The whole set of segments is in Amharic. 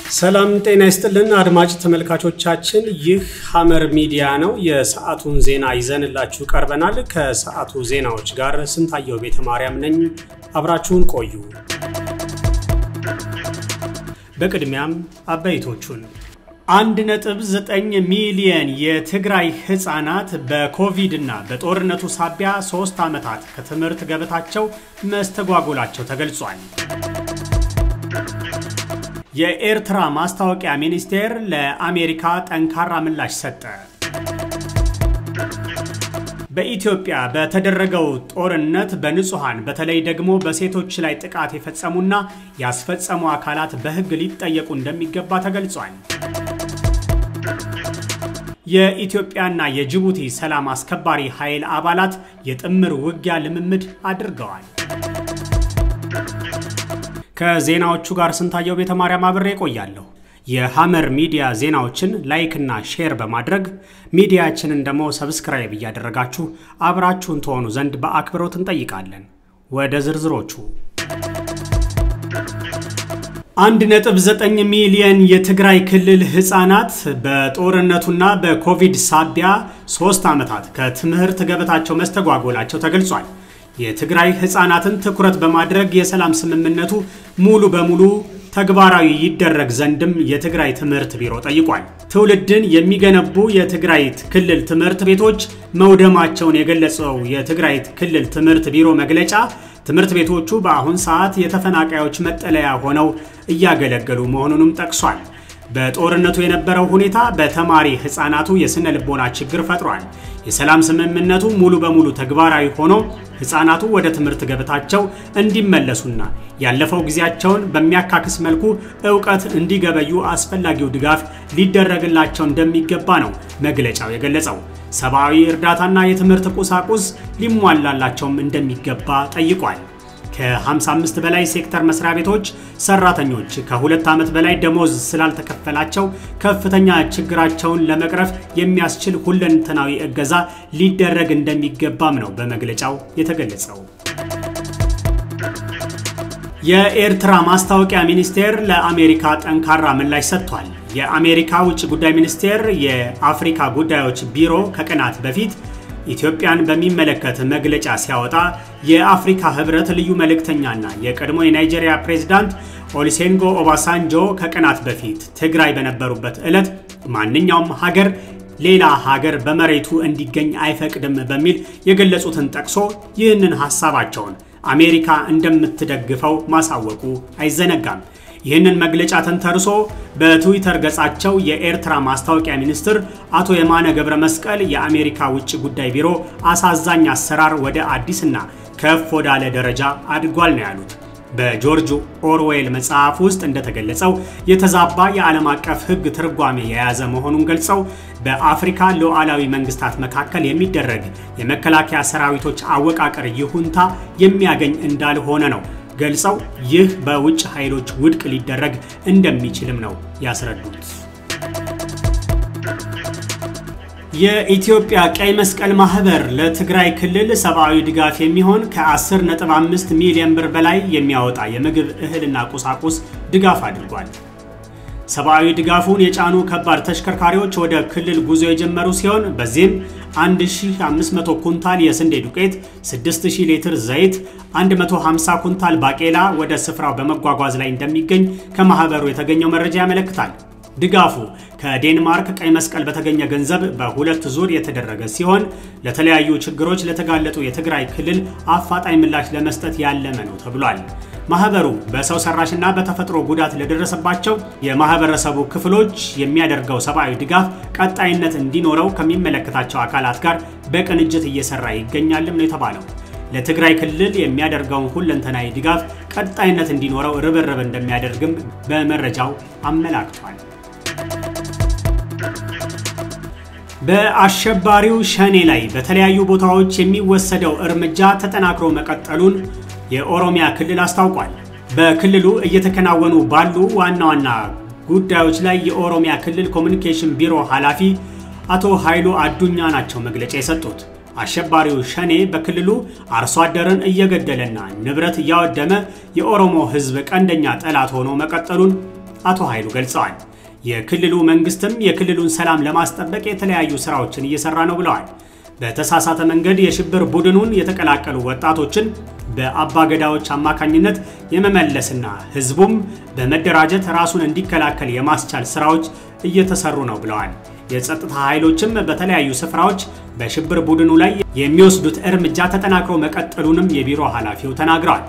ሰላም ጤና ይስጥልን አድማጭ ተመልካቾቻችን፣ ይህ ሐመር ሚዲያ ነው። የሰዓቱን ዜና ይዘንላችሁ ቀርበናል። ከሰዓቱ ዜናዎች ጋር ስንታየው ቤተ ማርያም ነኝ። አብራችሁን ቆዩ። በቅድሚያም አበይቶቹን 1.9 ሚሊየን የትግራይ ህፃናት በኮቪድ እና በጦርነቱ ሳቢያ ሶስት ዓመታት ከትምህርት ገበታቸው መስተጓጎላቸው ተገልጿል። የኤርትራ ማስታወቂያ ሚኒስቴር ለአሜሪካ ጠንካራ ምላሽ ሰጠ። በኢትዮጵያ በተደረገው ጦርነት በንጹሐን በተለይ ደግሞ በሴቶች ላይ ጥቃት የፈጸሙና ያስፈጸሙ አካላት በሕግ ሊጠየቁ እንደሚገባ ተገልጿል። የኢትዮጵያና የጅቡቲ ሰላም አስከባሪ ኃይል አባላት የጥምር ውጊያ ልምምድ አድርገዋል። ከዜናዎቹ ጋር ስንታየው ቤተ ማርያም አብሬ ቆያለሁ። የሐመር ሚዲያ ዜናዎችን ላይክና ሼር በማድረግ ሚዲያችንን ደግሞ ሰብስክራይብ እያደረጋችሁ አብራችሁን ትሆኑ ዘንድ በአክብሮት እንጠይቃለን። ወደ ዝርዝሮቹ 1.9 ሚሊየን የትግራይ ክልል ህፃናት በጦርነቱና በኮቪድ ሳቢያ ሶስት ዓመታት ከትምህርት ገበታቸው መስተጓጎላቸው ተገልጿል። የትግራይ ህፃናትን ትኩረት በማድረግ የሰላም ስምምነቱ ሙሉ በሙሉ ተግባራዊ ይደረግ ዘንድም የትግራይ ትምህርት ቢሮ ጠይቋል። ትውልድን የሚገነቡ የትግራይ ክልል ትምህርት ቤቶች መውደማቸውን የገለጸው የትግራይ ክልል ትምህርት ቢሮ መግለጫ ትምህርት ቤቶቹ በአሁን ሰዓት የተፈናቃዮች መጠለያ ሆነው እያገለገሉ መሆኑንም ጠቅሷል። በጦርነቱ የነበረው ሁኔታ በተማሪ ህፃናቱ የስነ ልቦና ችግር ፈጥሯል። የሰላም ስምምነቱ ሙሉ በሙሉ ተግባራዊ ሆኖ ህፃናቱ ወደ ትምህርት ገበታቸው እንዲመለሱና ያለፈው ጊዜያቸውን በሚያካክስ መልኩ እውቀት እንዲገበዩ አስፈላጊው ድጋፍ ሊደረግላቸው እንደሚገባ ነው መግለጫው የገለጸው። ሰብአዊ እርዳታና የትምህርት ቁሳቁስ ሊሟላላቸውም እንደሚገባ ጠይቋል። ከ55 በላይ ሴክተር መስሪያ ቤቶች ሰራተኞች ከሁለት ዓመት በላይ ደሞዝ ስላልተከፈላቸው ከፍተኛ ችግራቸውን ለመቅረፍ የሚያስችል ሁለንተናዊ እገዛ ሊደረግ እንደሚገባም ነው በመግለጫው የተገለጸው። የኤርትራ ማስታወቂያ ሚኒስቴር ለአሜሪካ ጠንካራ ምላሽ ሰጥቷል። የአሜሪካ ውጭ ጉዳይ ሚኒስቴር የአፍሪካ ጉዳዮች ቢሮ ከቀናት በፊት ኢትዮጵያን በሚመለከት መግለጫ ሲያወጣ የአፍሪካ ህብረት ልዩ መልእክተኛና የቀድሞ የናይጄሪያ ፕሬዝዳንት ኦሊሴንጎ ኦባሳንጆ ከቀናት በፊት ትግራይ በነበሩበት ዕለት ማንኛውም ሀገር ሌላ ሀገር በመሬቱ እንዲገኝ አይፈቅድም በሚል የገለጹትን ጠቅሶ ይህንን ሀሳባቸውን አሜሪካ እንደምትደግፈው ማሳወቁ አይዘነጋም። ይህንን መግለጫ ተንተርሶ በትዊተር ገጻቸው የኤርትራ ማስታወቂያ ሚኒስትር አቶ የማነ ገብረ መስቀል የአሜሪካ ውጭ ጉዳይ ቢሮ አሳዛኝ አሰራር ወደ አዲስና ከፍ ወዳለ ደረጃ አድጓል ነው ያሉት። በጆርጅ ኦርዌል መጽሐፍ ውስጥ እንደተገለጸው የተዛባ የዓለም አቀፍ ሕግ ትርጓሜ የያዘ መሆኑን ገልጸው በአፍሪካ ሉዓላዊ መንግስታት መካከል የሚደረግ የመከላከያ ሰራዊቶች አወቃቀር ይሁንታ የሚያገኝ እንዳልሆነ ነው ገልጸው ይህ በውጭ ኃይሎች ውድቅ ሊደረግ እንደሚችልም ነው ያስረዱት። የኢትዮጵያ ቀይ መስቀል ማህበር ለትግራይ ክልል ሰብአዊ ድጋፍ የሚሆን ከ10.5 ሚሊዮን ብር በላይ የሚያወጣ የምግብ እህልና ቁሳቁስ ድጋፍ አድርጓል። ሰብአዊ ድጋፉን የጫኑ ከባድ ተሽከርካሪዎች ወደ ክልል ጉዞ የጀመሩ ሲሆን በዚህም 1500 ኩንታል የስንዴ ዱቄት፣ 6000 ሊትር ዘይት፣ 150 ኩንታል ባቄላ ወደ ስፍራው በመጓጓዝ ላይ እንደሚገኝ ከማህበሩ የተገኘው መረጃ ያመለክታል። ድጋፉ ከዴንማርክ ቀይ መስቀል በተገኘ ገንዘብ በሁለት ዙር የተደረገ ሲሆን ለተለያዩ ችግሮች ለተጋለጡ የትግራይ ክልል አፋጣኝ ምላሽ ለመስጠት ያለመ ነው ተብሏል። ማህበሩ በሰው ሰራሽና በተፈጥሮ ጉዳት ለደረሰባቸው የማህበረሰቡ ክፍሎች የሚያደርገው ሰብአዊ ድጋፍ ቀጣይነት እንዲኖረው ከሚመለከታቸው አካላት ጋር በቅንጅት እየሰራ ይገኛልም ነው የተባለው። ለትግራይ ክልል የሚያደርገውን ሁለንተናዊ ድጋፍ ቀጣይነት እንዲኖረው ርብርብ እንደሚያደርግም በመረጃው አመላክቷል። በአሸባሪው ሸኔ ላይ በተለያዩ ቦታዎች የሚወሰደው እርምጃ ተጠናክሮ መቀጠሉን የኦሮሚያ ክልል አስታውቋል። በክልሉ እየተከናወኑ ባሉ ዋና ዋና ጉዳዮች ላይ የኦሮሚያ ክልል ኮሚኒኬሽን ቢሮ ኃላፊ አቶ ኃይሉ አዱኛ ናቸው መግለጫ የሰጡት። አሸባሪው ሸኔ በክልሉ አርሶ አደርን እየገደለና ንብረት እያወደመ የኦሮሞ ሕዝብ ቀንደኛ ጠላት ሆኖ መቀጠሉን አቶ ኃይሉ ገልጸዋል። የክልሉ መንግስትም የክልሉን ሰላም ለማስጠበቅ የተለያዩ ስራዎችን እየሰራ ነው ብለዋል። በተሳሳተ መንገድ የሽብር ቡድኑን የተቀላቀሉ ወጣቶችን በአባገዳዎች አማካኝነት የመመለስና ህዝቡም በመደራጀት ራሱን እንዲከላከል የማስቻል ስራዎች እየተሰሩ ነው ብለዋል። የጸጥታ ኃይሎችም በተለያዩ ስፍራዎች በሽብር ቡድኑ ላይ የሚወስዱት እርምጃ ተጠናክሮ መቀጠሉንም የቢሮ ኃላፊው ተናግረዋል።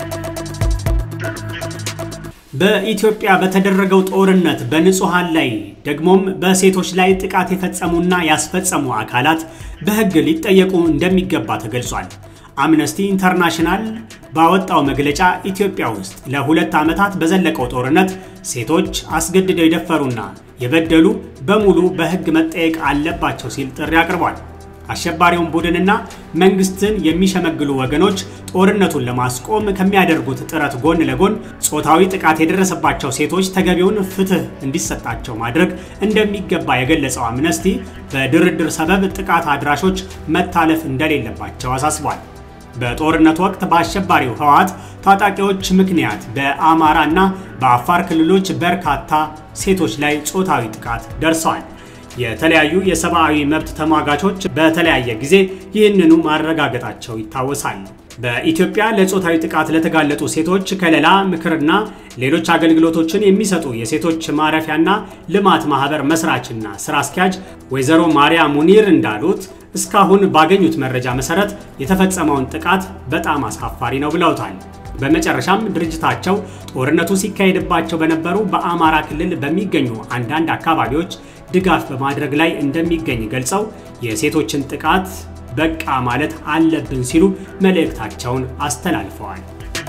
በኢትዮጵያ በተደረገው ጦርነት በንጹሐን ላይ ደግሞም በሴቶች ላይ ጥቃት የፈጸሙና ያስፈጸሙ አካላት በሕግ ሊጠየቁ እንደሚገባ ተገልጿል። አምነስቲ ኢንተርናሽናል ባወጣው መግለጫ ኢትዮጵያ ውስጥ ለሁለት ዓመታት በዘለቀው ጦርነት ሴቶች አስገድደው የደፈሩና የበደሉ በሙሉ በሕግ መጠየቅ አለባቸው ሲል ጥሪ አቅርቧል። አሸባሪውን ቡድንና መንግስትን የሚሸመግሉ ወገኖች ጦርነቱን ለማስቆም ከሚያደርጉት ጥረት ጎን ለጎን ጾታዊ ጥቃት የደረሰባቸው ሴቶች ተገቢውን ፍትህ እንዲሰጣቸው ማድረግ እንደሚገባ የገለጸው አምነስቲ በድርድር ሰበብ ጥቃት አድራሾች መታለፍ እንደሌለባቸው አሳስቧል። በጦርነቱ ወቅት በአሸባሪው ህወሓት ታጣቂዎች ምክንያት በአማራ እና በአፋር ክልሎች በርካታ ሴቶች ላይ ጾታዊ ጥቃት ደርሰዋል። የተለያዩ የሰብአዊ መብት ተሟጋቾች በተለያየ ጊዜ ይህንኑ ማረጋገጣቸው ይታወሳል። በኢትዮጵያ ለጾታዊ ጥቃት ለተጋለጡ ሴቶች ከለላ፣ ምክርና ሌሎች አገልግሎቶችን የሚሰጡ የሴቶች ማረፊያና ልማት ማህበር መስራችና ስራ አስኪያጅ ወይዘሮ ማርያ ሙኒር እንዳሉት እስካሁን ባገኙት መረጃ መሰረት የተፈጸመውን ጥቃት በጣም አሳፋሪ ነው ብለውታል። በመጨረሻም ድርጅታቸው ጦርነቱ ሲካሄድባቸው በነበሩ በአማራ ክልል በሚገኙ አንዳንድ አካባቢዎች ድጋፍ በማድረግ ላይ እንደሚገኝ ገልጸው የሴቶችን ጥቃት በቃ ማለት አለብን ሲሉ መልእክታቸውን አስተላልፈዋል።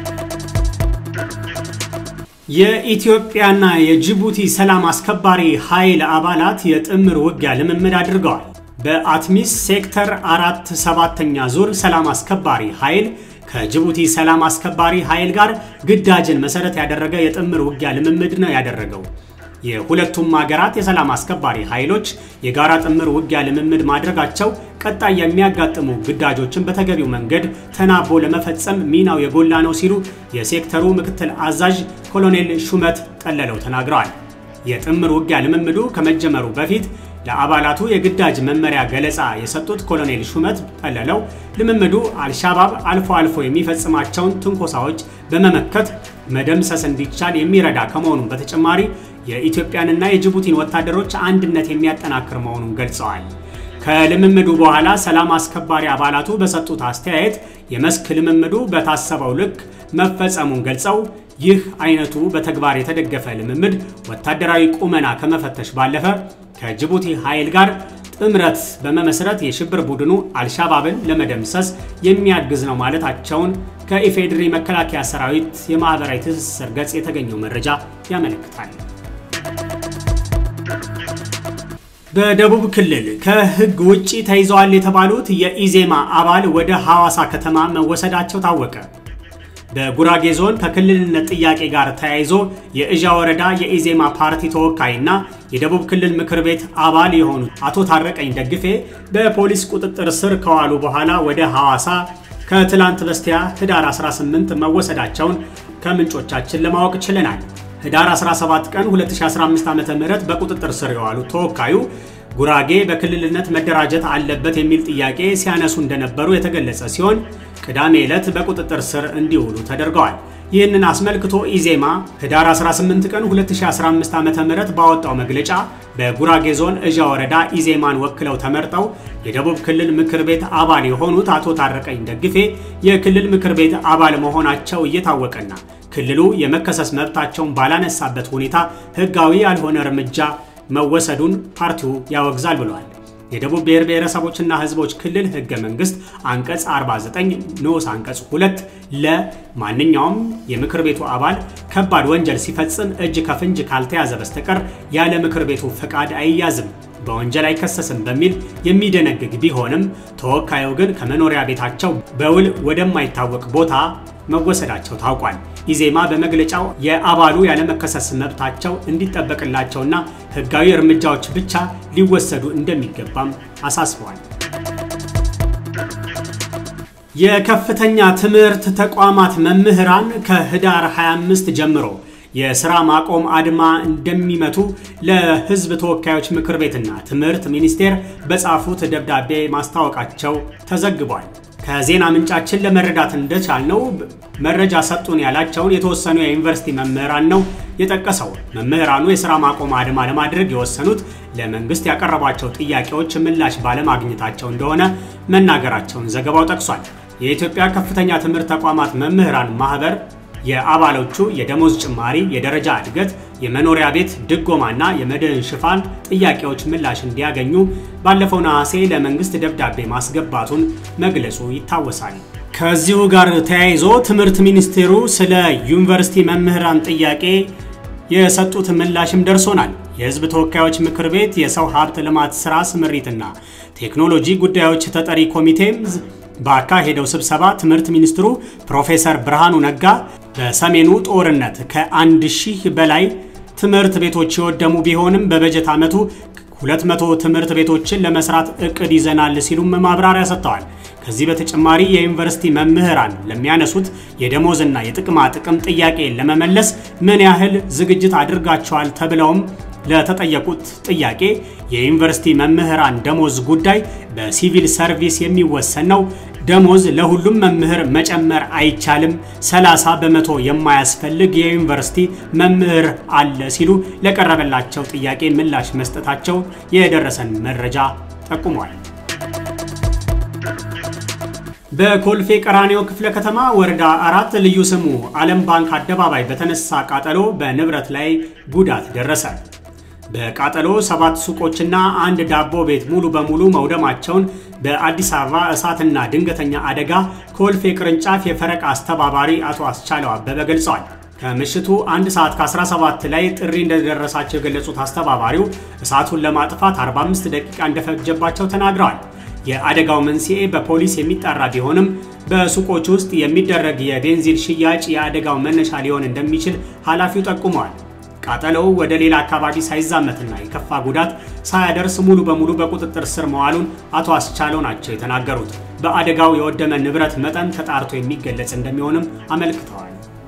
የኢትዮጵያና የጅቡቲ ሰላም አስከባሪ ኃይል አባላት የጥምር ውጊያ ልምምድ አድርገዋል። በአትሚስ ሴክተር አራት ሰባተኛ ዙር ሰላም አስከባሪ ኃይል ከጅቡቲ ሰላም አስከባሪ ኃይል ጋር ግዳጅን መሰረት ያደረገ የጥምር ውጊያ ልምምድ ነው ያደረገው። የሁለቱም ሀገራት የሰላም አስከባሪ ኃይሎች የጋራ ጥምር ውጊያ ልምምድ ማድረጋቸው ቀጣይ የሚያጋጥሙ ግዳጆችን በተገቢው መንገድ ተናቦ ለመፈጸም ሚናው የጎላ ነው ሲሉ የሴክተሩ ምክትል አዛዥ ኮሎኔል ሹመት ጠለለው ተናግረዋል። የጥምር ውጊያ ልምምዱ ከመጀመሩ በፊት ለአባላቱ የግዳጅ መመሪያ ገለጻ የሰጡት ኮሎኔል ሹመት ጠለለው ልምምዱ አልሻባብ አልፎ አልፎ የሚፈጽማቸውን ትንኮሳዎች በመመከት መደምሰስ እንዲቻል የሚረዳ ከመሆኑም በተጨማሪ የኢትዮጵያንና የጅቡቲን ወታደሮች አንድነት የሚያጠናክር መሆኑን ገልጸዋል። ከልምምዱ በኋላ ሰላም አስከባሪ አባላቱ በሰጡት አስተያየት የመስክ ልምምዱ በታሰበው ልክ መፈጸሙን ገልጸው ይህ አይነቱ በተግባር የተደገፈ ልምምድ ወታደራዊ ቁመና ከመፈተሽ ባለፈ ከጅቡቲ ኃይል ጋር ጥምረት በመመስረት የሽብር ቡድኑ አልሻባብን ለመደምሰስ የሚያግዝ ነው ማለታቸውን ከኢፌዴሪ መከላከያ ሰራዊት የማህበራዊ ትስስር ገጽ የተገኘው መረጃ ያመለክታል። በደቡብ ክልል ከሕግ ውጭ ተይዘዋል የተባሉት የኢዜማ አባል ወደ ሐዋሳ ከተማ መወሰዳቸው ታወቀ። በጉራጌ ዞን ከክልልነት ጥያቄ ጋር ተያይዞ የእዣ ወረዳ የኢዜማ ፓርቲ ተወካይና የደቡብ ክልል ምክር ቤት አባል የሆኑት አቶ ታረቀኝ ደግፌ በፖሊስ ቁጥጥር ስር ከዋሉ በኋላ ወደ ሐዋሳ ከትላንት በስቲያ ህዳር 18 መወሰዳቸውን ከምንጮቻችን ለማወቅ ችለናል። ህዳር 17 ቀን 2015 ዓ.ም በቁጥጥር ስር የዋሉ ተወካዩ ጉራጌ በክልልነት መደራጀት አለበት የሚል ጥያቄ ሲያነሱ እንደነበሩ የተገለጸ ሲሆን ቅዳሜ ዕለት በቁጥጥር ስር እንዲውሉ ተደርገዋል። ይህንን አስመልክቶ ኢዜማ ህዳር 18 ቀን 2015 ዓ.ም ባወጣው መግለጫ በጉራጌ ዞን እዣ ወረዳ ኢዜማን ወክለው ተመርጠው የደቡብ ክልል ምክር ቤት አባል የሆኑት አቶ ታረቀኝ ደግፌ የክልል ምክር ቤት አባል መሆናቸው እየታወቀና ክልሉ የመከሰስ መብታቸውን ባላነሳበት ሁኔታ ህጋዊ ያልሆነ እርምጃ መወሰዱን ፓርቲው ያወግዛል ብለዋል። የደቡብ ብሔር ብሔረሰቦችና ህዝቦች ክልል ህገ መንግስት አንቀጽ 49 ንዑስ አንቀጽ 2 ለማንኛውም የምክር ቤቱ አባል ከባድ ወንጀል ሲፈጽም እጅ ከፍንጅ ካልተያዘ በስተቀር ያለ ምክር ቤቱ ፈቃድ አይያዝም፣ በወንጀል አይከሰስም በሚል የሚደነግግ ቢሆንም ተወካዩ ግን ከመኖሪያ ቤታቸው በውል ወደማይታወቅ ቦታ መወሰዳቸው ታውቋል። ኢዜማ በመግለጫው የአባሉ ያለመከሰስ መብታቸው እንዲጠበቅላቸውና ህጋዊ እርምጃዎች ብቻ ሊወሰዱ እንደሚገባም አሳስበዋል። የከፍተኛ ትምህርት ተቋማት መምህራን ከህዳር 25 ጀምሮ የስራ ማቆም አድማ እንደሚመቱ ለሕዝብ ተወካዮች ምክር ቤትና ትምህርት ሚኒስቴር በጻፉት ደብዳቤ ማስታወቃቸው ተዘግቧል። ከዜና ምንጫችን ለመረዳት እንደቻልነው መረጃ ሰጡን ያላቸውን የተወሰኑ የዩኒቨርሲቲ መምህራን ነው የጠቀሰው። መምህራኑ የስራ ማቆም አድማ ለማድረግ የወሰኑት ለመንግስት ያቀረቧቸው ጥያቄዎች ምላሽ ባለማግኘታቸው እንደሆነ መናገራቸውን ዘገባው ጠቅሷል። የኢትዮጵያ ከፍተኛ ትምህርት ተቋማት መምህራን ማህበር የአባሎቹ የደሞዝ ጭማሪ፣ የደረጃ እድገት፣ የመኖሪያ ቤት ድጎማና የመድህን ሽፋን ጥያቄዎች ምላሽ እንዲያገኙ ባለፈው ነሐሴ ለመንግስት ደብዳቤ ማስገባቱን መግለጹ ይታወሳል። ከዚሁ ጋር ተያይዞ ትምህርት ሚኒስቴሩ ስለ ዩኒቨርሲቲ መምህራን ጥያቄ የሰጡት ምላሽም ደርሶናል። የህዝብ ተወካዮች ምክር ቤት የሰው ሀብት ልማት ስራ ስምሪትና ቴክኖሎጂ ጉዳዮች ተጠሪ ኮሚቴም ባካሄደው ስብሰባ ትምህርት ሚኒስትሩ ፕሮፌሰር ብርሃኑ ነጋ በሰሜኑ ጦርነት ከአንድ ሺህ በላይ ትምህርት ቤቶች የወደሙ ቢሆንም በበጀት ዓመቱ 200 ትምህርት ቤቶችን ለመስራት እቅድ ይዘናል ሲሉም ማብራሪያ ሰጥተዋል። ከዚህ በተጨማሪ የዩኒቨርሲቲ መምህራን ለሚያነሱት የደሞዝና የጥቅማ ጥቅም ጥያቄ ለመመለስ ምን ያህል ዝግጅት አድርጋቸዋል ተብለውም ለተጠየቁት ጥያቄ የዩኒቨርሲቲ መምህራን ደሞዝ ጉዳይ በሲቪል ሰርቪስ የሚወሰን ነው። ደሞዝ ለሁሉም መምህር መጨመር አይቻልም። 30 በመቶ የማያስፈልግ የዩኒቨርሲቲ መምህር አለ ሲሉ ለቀረበላቸው ጥያቄ ምላሽ መስጠታቸው የደረሰን መረጃ ጠቁሟል። በኮልፌ ቀራኒዮ ክፍለ ከተማ ወረዳ አራት ልዩ ስሙ ዓለም ባንክ አደባባይ በተነሳ ቃጠሎ በንብረት ላይ ጉዳት ደረሰ። በቃጠሎ ሰባት ሱቆችና አንድ ዳቦ ቤት ሙሉ በሙሉ መውደማቸውን በአዲስ አበባ እሳትና ድንገተኛ አደጋ ኮልፌ ቅርንጫፍ የፈረቃ አስተባባሪ አቶ አስቻለው አበበ ገልጸዋል። ከምሽቱ አንድ ሰዓት ከ17 ላይ ጥሪ እንደደረሳቸው የገለጹት አስተባባሪው እሳቱን ለማጥፋት 45 ደቂቃ እንደፈጀባቸው ተናግረዋል። የአደጋው መንስኤ በፖሊስ የሚጣራ ቢሆንም በሱቆች ውስጥ የሚደረግ የቤንዚን ሽያጭ የአደጋው መነሻ ሊሆን እንደሚችል ኃላፊው ጠቁመዋል። ቃጠሎው ወደ ሌላ አካባቢ ሳይዛመትና የከፋ ጉዳት ሳያደርስ ሙሉ በሙሉ በቁጥጥር ስር መዋሉን አቶ አስቻለው ናቸው የተናገሩት። በአደጋው የወደመ ንብረት መጠን ተጣርቶ የሚገለጽ እንደሚሆንም አመልክተዋል።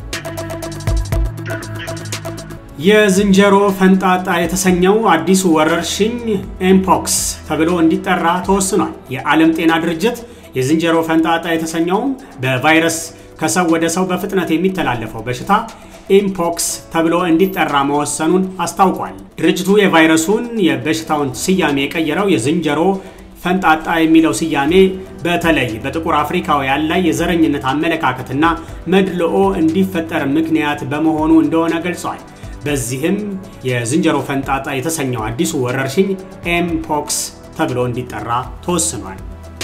የዝንጀሮ ፈንጣጣ የተሰኘው አዲሱ ወረርሽኝ ኤምፖክስ ተብሎ እንዲጠራ ተወስኗል። የዓለም ጤና ድርጅት የዝንጀሮ ፈንጣጣ የተሰኘውም በቫይረስ ከሰው ወደ ሰው በፍጥነት የሚተላለፈው በሽታ ኢምፖክስ ተብሎ እንዲጠራ መወሰኑን አስታውቋል። ድርጅቱ የቫይረሱን የበሽታውን ስያሜ የቀየረው የዝንጀሮ ፈንጣጣ የሚለው ስያሜ በተለይ በጥቁር አፍሪካውያን ላይ የዘረኝነት አመለካከትና መድልኦ እንዲፈጠር ምክንያት በመሆኑ እንደሆነ ገልጿል። በዚህም የዝንጀሮ ፈንጣጣ የተሰኘው አዲሱ ወረርሽኝ ኤምፖክስ ተብሎ እንዲጠራ ተወስኗል።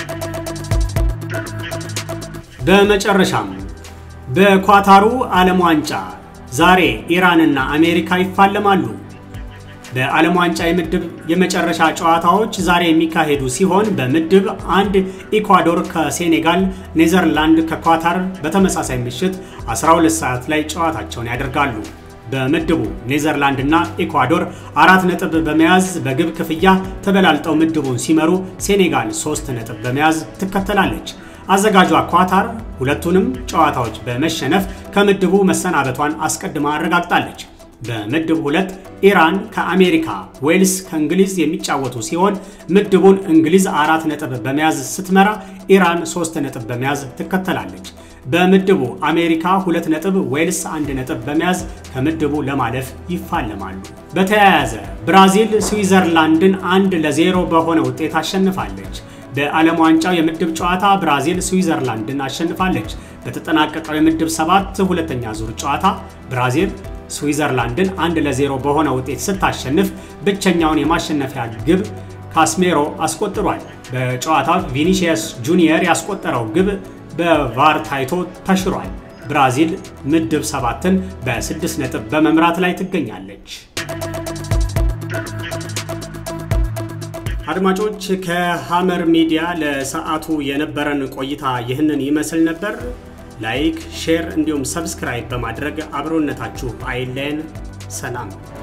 በመጨረሻም በኳታሩ ዓለም ዋንጫ ዛሬ ኢራንና አሜሪካ ይፋለማሉ። በዓለም ዋንጫ የምድብ የመጨረሻ ጨዋታዎች ዛሬ የሚካሄዱ ሲሆን በምድብ አንድ ኢኳዶር ከሴኔጋል፣ ኔዘርላንድ ከኳታር በተመሳሳይ ምሽት 12 ሰዓት ላይ ጨዋታቸውን ያደርጋሉ። በምድቡ ኔዘርላንድ እና ኢኳዶር አራት ነጥብ በመያዝ በግብ ክፍያ ተበላልጠው ምድቡን ሲመሩ፣ ሴኔጋል ሶስት ነጥብ በመያዝ ትከተላለች። አዘጋጇ ኳታር ሁለቱንም ጨዋታዎች በመሸነፍ ከምድቡ መሰናበቷን አስቀድማ አረጋግጣለች። በምድብ ሁለት ኢራን ከአሜሪካ፣ ዌልስ ከእንግሊዝ የሚጫወቱ ሲሆን ምድቡን እንግሊዝ አራት ነጥብ በመያዝ ስትመራ፣ ኢራን ሶስት ነጥብ በመያዝ ትከተላለች። በምድቡ አሜሪካ ሁለት ነጥብ፣ ዌልስ አንድ ነጥብ በመያዝ ከምድቡ ለማለፍ ይፋለማሉ። በተያያዘ ብራዚል ስዊዘርላንድን አንድ ለዜሮ በሆነ ውጤት አሸንፋለች። በዓለም ዋንጫው የምድብ ጨዋታ ብራዚል ስዊዘርላንድን አሸንፋለች። በተጠናቀቀው የምድብ ሰባት ሁለተኛ ዙር ጨዋታ ብራዚል ስዊዘርላንድን አንድ ለዜሮ በሆነ ውጤት ስታሸንፍ ብቸኛውን የማሸነፊያ ግብ ካስሜሮ አስቆጥሯል። በጨዋታው ቪኒሺየስ ጁኒየር ያስቆጠረው ግብ በቫር ታይቶ ተሽሯል። ብራዚል ምድብ ሰባትን በስድስት ነጥብ በመምራት ላይ ትገኛለች። አድማጮች ከሐመር ሚዲያ ለሰዓቱ የነበረን ቆይታ ይህንን ይመስል ነበር። ላይክ፣ ሼር እንዲሁም ሰብስክራይብ በማድረግ አብሮነታችሁ አይለየን። ሰላም